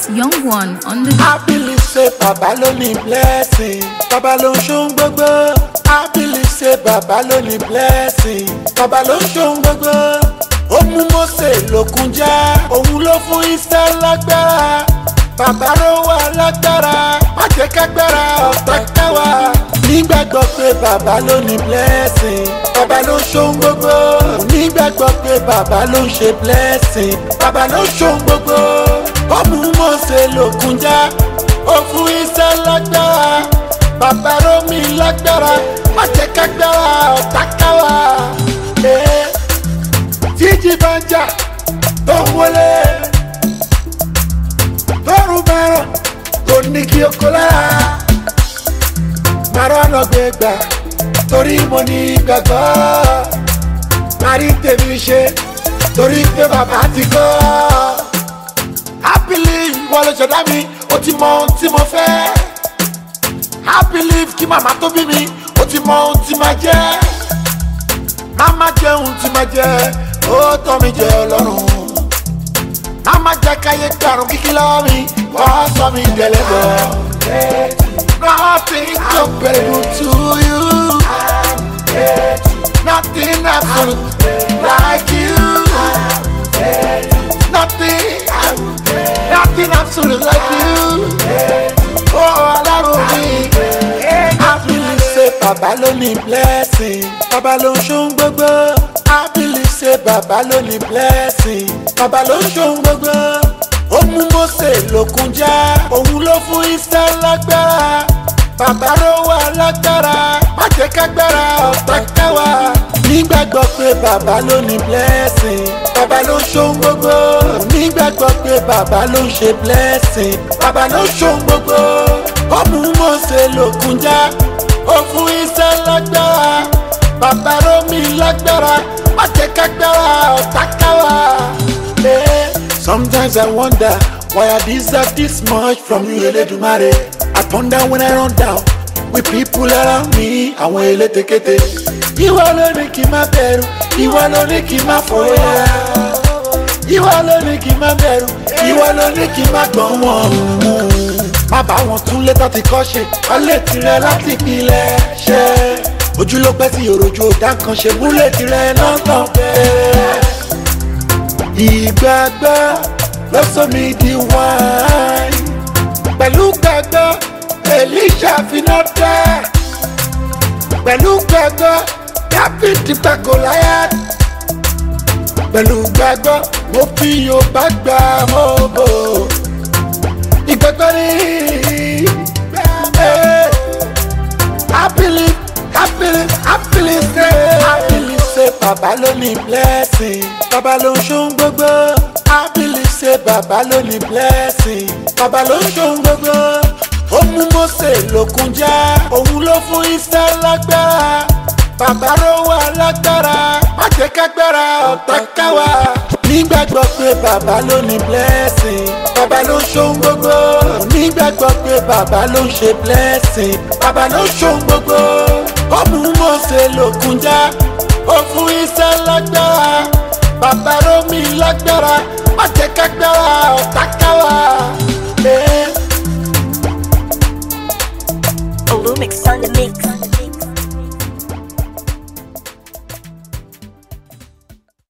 It's Young One on the I believe say bàbá ló ní blessing bàbá ló ń ṣohun gbogbo. I believe say bàbá ló ní blessing bàbá ló ń ṣohun gbogbo. ó mú Mósè lókun já òun ló fún Ísírẹ́lì lágbára. bàbá ló wà lágbára má jẹ́ kágbára ọ̀tá káwa. nígbàgbọ́ pé bàbá ló ní blessing bàbá ló ń ṣohun gbogbo. nígbàgbọ́ pé bàbá ló ń ṣe blessing bàbá ló ń ṣohun gbogbo. ó mú Mósè lókun já ó fún Ísírẹ́lì lágbára bàbá rómi lágbára má jẹ́ kágbára ọ̀tá káwa. Eh, tíjì bá ń jà tó ń wọlé tọrùn bẹ̀rọ̀ kò ní kí o kó lára. màrá ọ̀nà gbé gbà torí mo ní gbàgbọ́. màrí tèmi ṣe torí pé bàbá ti kọ́. happily ìwọ ló ṣẹ̀dá mi ó ti mọ ohun tí mo fẹ́. happily kí màmá tó bí mi ó ti mọ ohun tí màá jẹ́. màmá jẹ́ ohun tí màá jẹ́ ó tọ́ mi jẹ́ ọlọ́run mama jẹ káyé karùn kíkí lọ́wọ́ mi wọ́n sọ mi dẹ̀lẹ́bọ̀. nothing comparable to you. nothing absolute like you. nothing nothing absolute like you. oh ọlọ́run mi. I believe say bàbá ló ní blessing bàbá ló ń ṣohun gbogbo. I believe say bàbá ló ní blessing bàbá ló ń ṣohun gbogbo. ó mú Mósè lókun já òun ló fún Ísírẹ́lì lágbára. bàbá ló wà lágbára má jẹ́ kágbára ọ̀tá káwa. nígbàgbọ́ pé bàbá ló ní blessing bàbá ló ń ṣohun gbogbo. nígbàgbọ́ pé bàbá ló ń ṣe blessing bàbá ló ń ṣohun gbogbo. ó mú Mósè lókun já ó fún Ísírẹ́lì lágbára bàbá rómi lágbára má jẹ́ kágbára ọ̀tá káwa. Eh, Sometimes I wonder why I deserve this much from you Elédùmarè. I ponder when I run down with people around me àwọn elétekete. Ìwọ ló ní kí n má bẹ̀rù, ìwọ ló ní kí n má fòyà. Ìwọ ló ní kí n má bẹ̀rù, ìwọ ló ní kí n má gbọ́n wọn. Má bá wọn tún létọ́ ti kọ́ ṣe, wọ́n lè tirẹ̀ láti ìpìlẹ̀ ṣe. Ojú ló pẹ́ tí òròjú òdá kan ṣe múlẹ̀ tirẹ̀ lọ́tàn bẹ́ẹ̀. Ìgbàgbọ́ ló sọ mi di wáìn. Pẹ̀lú gbàgbọ́, Èlíṣà finá dá. Pẹ̀lú gbàgbọ́, Dáfídì pa Gòláyátì. Pẹ̀lú gbàgbọ́, mo fi Yorùbá gbà mọ́bò. Ìgbàgbọ́ ni eh, I believe, I believe, I believe say, I believe say bàbá ló ní blessing. Bàbá ló ń ṣohun gbogbo. I believe say bàbá ló ní blessing. Bàbá ló ń ṣohun gbogbo. Ó mú Mósè lókun já. Òun ló fún Ísírẹ́lì lágbára. Bàbá ló wà lágbára. Má jẹ́ kágbára ọ̀tá káwa. Nígbàgbọ́ pé bàbá ló ní blessing. Bàbá ló ń ṣohun gbogbo. Nígbàgbọ́ pé bàbá ló ń ṣe blessing. Bàbá ló ń ṣohun gbogbo. Ó mú Mósè lókun já. Ó fún Ísírẹ́lì lágbára. Bàbá rómi lágbára. Má jẹ́ kágbára ọ̀tá káwa. Eh. Olumix on the mix.